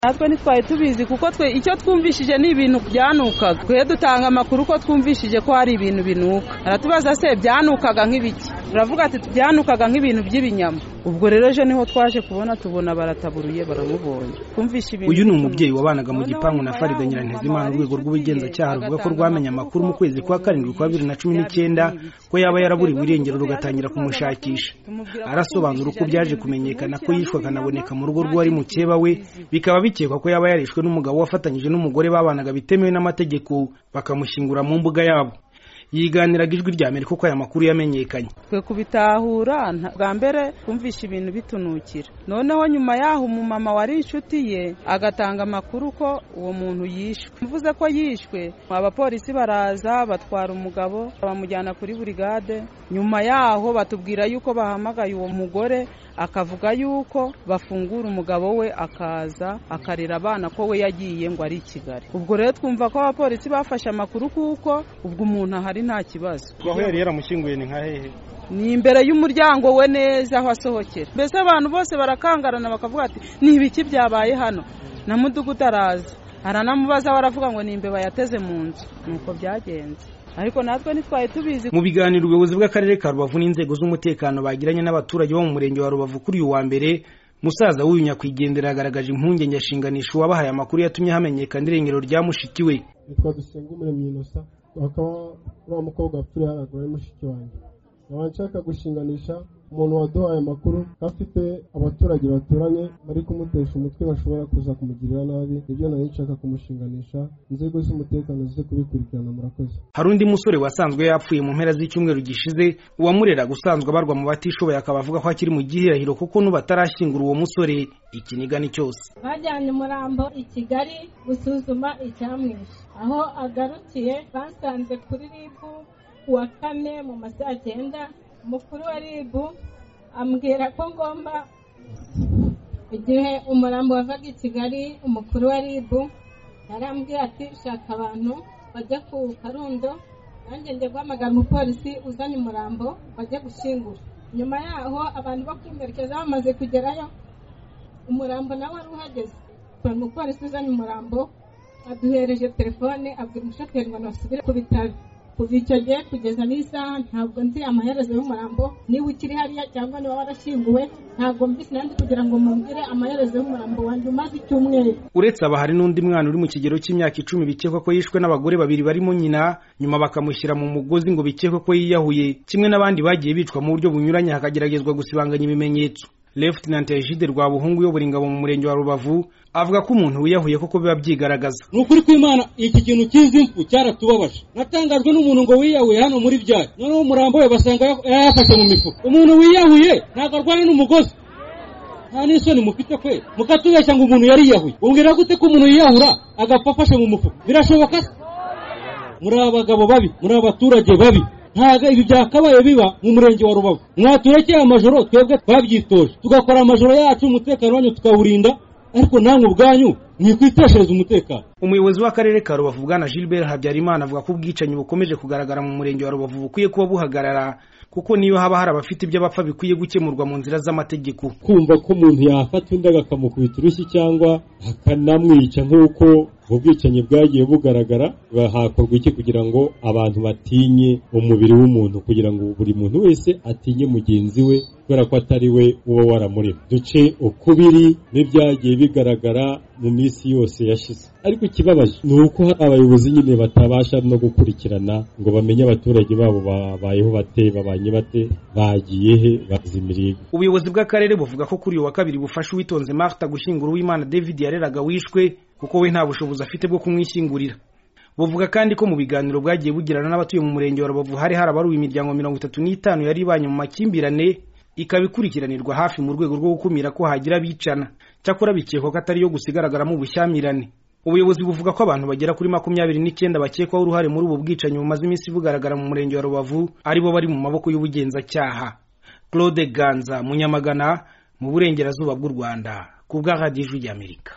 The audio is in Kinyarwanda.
natwe ntitwari tubizi kuko twe icyo twumvishije ni ibintu byanukaga twe dutanga amakuru ko twumvishije ko hari ibintu binuka aratubaza se byanukaga nk'ibiki turavuga ati byanukaga nk'ibintu by'ibinyama ubwo rero ejo niho twaje kubona tubona barataburuye baramubonye twumvishe ibintu uyu ni umubyeyi wabanaga mu gipangu na farida nyirantezimana urwego rw'ubugenzacyaha ruvuga ko rwamenye amakuru mu kwezi kwa karindwi kwa bibiri na cumi n'icyenda ko yaba yaraburiwe irengero rugatangira kumushakisha arasobanura uko byaje kumenyekana ko yishwe akanaboneka mu rugo rw'uwari mukeba we bikaba bikekwa ko yaba yarishwe n'umugabo wafatanyije n'umugore babanaga bitemewe n'amategeko bakamushyingura mu mbuga yabo yiganiraga ijwi rya amerika uko aya makuru yamenyekanye twe kubitahura bwa mbere twumvishe ibintu bitunukira noneho nyuma yaho umumama wari inshuti ye agatanga amakuru ko uwo muntu yishwe mvuze ko yishwe abapolisi baraza batwara umugabo bamujyana kuri burigade nyuma yaho batubwira yuko bahamagaye uwo mugore akavuga yuko bafungura umugabo we akaza akarera abana ko we yagiye ngo ari i kigali ubwo rero twumva ko abapolisi bafashe amakuru kuko ubwo umuntu ahari nta kibazo aho yari yaramushyinguye ni nka hehe ni imbere y'umuryango we neza aho asohokera mbese abantu bose barakangarana bakavuga ati ni ibiki byabaye hano na mudugudu araza aranamubaza baravuga ngo ni imbeba yateze mu nzu nuko byagenze ariko natwe ntitwari tubizi mu biganiro ubuyobozi bw'akarere ka rubavu n'inzego z'umutekano bagiranye n'abaturage bo mu murenge wa rubavu kuri uyu wa mbere musaza w'uyu nyakwigendera yagaragaje impungenge ashinganisha uwabahaye amakuru yatumye hamenyekana irengero rya mushiki we yitwa dusenga umuremyi inosa bakaba uriya mukobwa wapfiriye haraguru ari mushiki wanjye nkaba nshaka gushinganisha umuntu waduhaye amakuru ko afite abaturage baturanye bari kumutesha umutwe bashobora kuza kumugirira nabi ibyo nari nshaka kumushinganisha inzego z'umutekano zize kubikurikirana murakoze hari undi musore wasanzwe yapfuye mu mpera z'icyumweru gishize uwamureraga usanzwe abarwa mu batishoboye akaba avuga ko akiri mu gihirahiro kuko n'ubatarashyingura uwo musore ikinigani cyose bajyanye umurambo i kigali gusuzuma icyamwishe aho agarukiye basanze kuri ribu kuwa kane mu ma saa cyenda umukuru wa rib ambwira ko ngomba igihe umurambo wavaga i kigali umukuru wa rib yarambwira ati shaka abantu bajya ku karundo nanjye njya guhamagara umupolisi uzanye umurambo bajya gushyingura nyuma yaho abantu bo kwimerekeza bamaze kugerayo umurambo nawe wari uhageze umupolisi uzanye umurambo aduhereje telefone abwira umushoferi ngo nasubire ku bitaro kuva icyo gihe kugeza n'isaha ntabwo nzi amaherezo y'umurambo niba ukiri hariya cyangwa niba warashyinguwe ntabwo mbisi nandi kugira ngo mumbwire amaherezo y'umurambo wanjye umaze icyumweru uretse aba hari n'undi mwana uri mu kigero cy'imyaka icumi bikekwa ko yishwe n'abagore babiri barimo nyina nyuma bakamushyira mu mugozi ngo bikekwe ko yiyahuye kimwe n'abandi bagiye bicwa mu buryo bunyuranye hakageragezwa gusibanganya ibimenyetso Lieutenant Egide Rwabuhungu uyobora ingabo mu murenge wa Rubavu avuga ko umuntu wiyahuye koko biba byigaragaza ni ukuri kw'imana iki kintu cy'izi mfu cyaratubabaje natangajwe n'umuntu ngo wiyahuye hano muri byari noneho umurambo we basanga yayafashe mu mifuka umuntu wiyahuye ntabwo arwana n'umugozi nta n'isoni mufite kwe mukatubeshya ngo umuntu yari yiyahuye umbwira gute ko umuntu yiyahura agapfa afashe mu mufuka birashoboka se muri abagabo babi muri abaturage babi ntabwo ibi byakabaye biba mu murenge wa rubavu mwaturekeye amajoro twebwe twabyitoje tugakora amajoro yacu umutekano wanyu tukawurinda ariko namwe ubwanyu ntikwiteshereza umutekano umuyobozi w'akarere ka rubavu bwana gilbert habyarimana avuga ko ubwicanyi bukomeje kugaragara mu murenge wa rubavu bukwiye kuba buhagarara kuko niyo haba hari abafite ibyo bapfa bikwiye gukemurwa mu nzira z'amategeko kumva ko umuntu yafata undi akamukubita urushyi cyangwa akanamwica nk'uko ubwicanyi bwagiye bugaragara hakorwa iki kugira ngo abantu batinye umubiri w'umuntu kugira ngo buri muntu wese atinye mugenzi we kubera ko atari we uba waramurema duce ukubiri n'ibyagiye bigaragara mu minsi yose yashize ariko ikibabaje ni uko hari abayobozi nyine batabasha no gukurikirana ngo bamenye abaturage babo babayeho bate babanye bate bagiye he bazimiriye ubuyobozi bw'akarere buvuga ko kuri uyu wa kabiri bufasha uwitonze Martha gushyingura uwimana David yareraga wishwe kuko we nta bushobozi afite bwo kumwishyingurira buvuga kandi ko mu biganiro bwagiye bugirana n'abatuye mu murenge wa rubavu hari harabaruwe imiryango mirongo itatu n'itanu yari ibanye mu makimbirane ikaba ikurikiranirwa hafi mu rwego rwo gukumira ko hagira abicana cyakora bikekwa ko atari yo gusa igaragaramo ubushyamirane ubuyobozi buvuga ko abantu bagera kuri makumyabiri n'icyenda bakekwaho uruhare muri ubu bwicanyi bumaze iminsi bugaragara mu murenge wa rubavu aribo bari mu maboko y'ubugenzacyaha claude ganza munyamagana mu burengerazuba bw'u rwanda ku bwa radiyo y'amerika